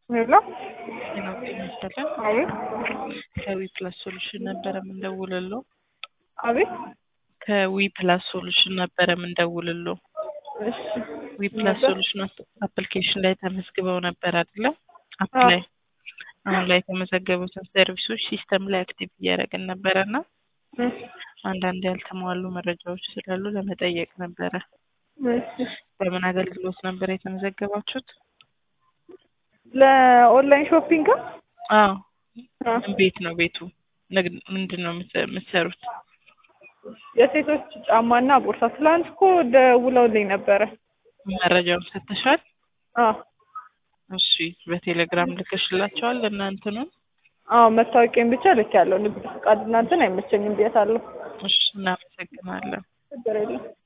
ሄሎ ጤና ጤና ይስጥልን። አቤት ከዊ ፕላስ ሶሉሽን ነበረ የምንደውልለው። አቤት ከዊ ፕላስ ሶሉሽን ነበረ የምንደውልለው። እሺ ዊ ፕላስ ሶሉሽን አፕሊኬሽን ላይ ተመዝግበው ነበር አይደለም? አፕ አዎ። ላይ አሁን ላይ የተመዘገቡትን ሰርቪሶች ሲስተም ላይ አክቲቭ እያደረግን ነበረ እና እሺ አንዳንድ ያልተሟሉ መረጃዎች ስላሉ ለመጠየቅ ነበረ። እሺ በምን አገልግሎት ነበር የተመዘገባችሁት? ለኦንላይን ሾፒንግ አዎ አ፣ ቤት ነው ቤቱ ንግድ ምንድን ነው የምት- የምትሰሩት? የሴቶች ጫማና ቦርሳ ትላንት እኮ ደውለውልኝ ነበረ። መረጃውን ሰጥተሻል? አ እሺ በቴሌግራም ልከሽላቸዋል እናንትኑን? አዎ መታወቂያን ብቻ ልክ ያለው ንግድ ፈቃድ እናንተን አይመቸኝም ብያታለሁ። እሺ እናመሰግናለን። ችግር የለም።